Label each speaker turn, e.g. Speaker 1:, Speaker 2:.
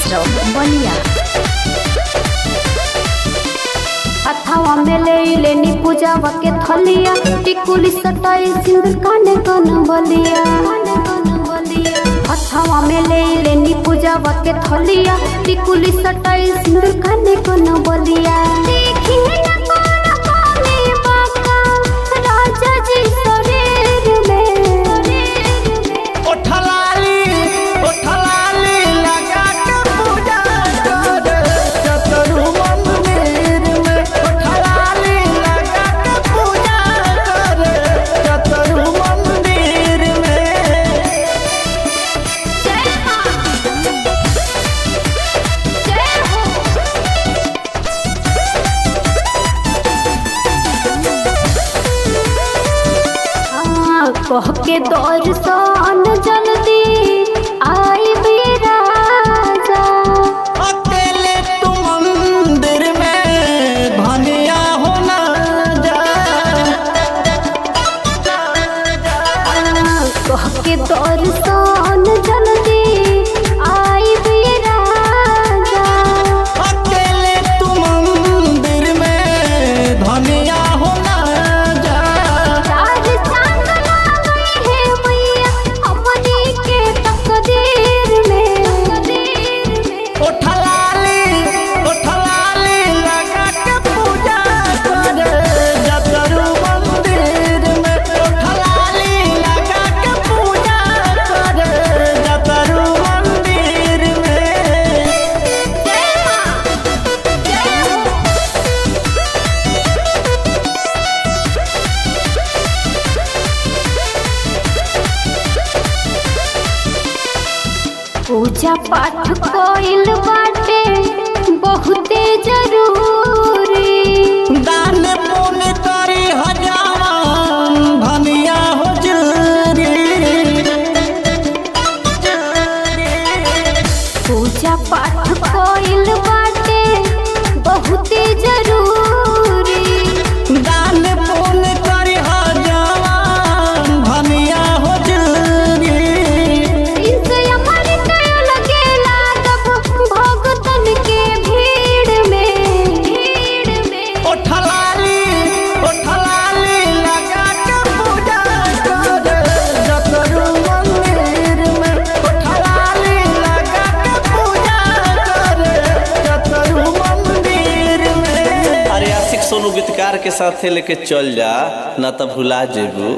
Speaker 1: चौक बलिया हथवा में ले लेनी पूजावा के थलिया टिकुली सटाई सिंदूर काने कन बलिया हथवा में ले लेनी पूजावा के थलिया टिकुली सटाई सिंदूर काने कन बलिया देखी न कोन कोने बाका राजा जी शरीर में
Speaker 2: ओठलाली ओठलाली लगा के पूजा कर चतुर मंदिर में ओठलाली लगा के पूजा कर चतुर मंदिर में
Speaker 1: जय मां जय हो हाँ, कह के दर्शन जल्दी आई भी राजा
Speaker 2: अकेले तू मंदिर में भनिया होना जा
Speaker 1: हाँ, कह के दर्शन जल्दी आई भी राजा
Speaker 2: अकेले तू मंदिर में धनिया होना जा
Speaker 1: चार चांद लागई है मैया अपनी के तकदीर में
Speaker 2: ओठलाली ओठलाली लगा के पूजा कर जतरू मंदिर में ओठलाली लगा के पूजा कर जतरू मंदिर में
Speaker 1: जय मां जय हो पूजा पाठ कोइल बाटे बहुते जरूरी
Speaker 2: दान पुण्य करी हजाम धनिया हो जरी
Speaker 1: पूजा पाठ कोइल बाटे बहुते जरूरी
Speaker 2: दान पुण्य करी हजाम धनिया हो जरी
Speaker 1: इनसे अमर कयो लगे लागब भगतन के भीड़ में भीड़ में
Speaker 2: ओठलाली ओठलाली लगा के पूजा कर जतरू मंदिर में ओठलाली लगा के पूजा कर जतरू मंदिर में
Speaker 3: अरे आशिक सोनू गीतकार के साथे लेके चल जा ना तो भुला जेबू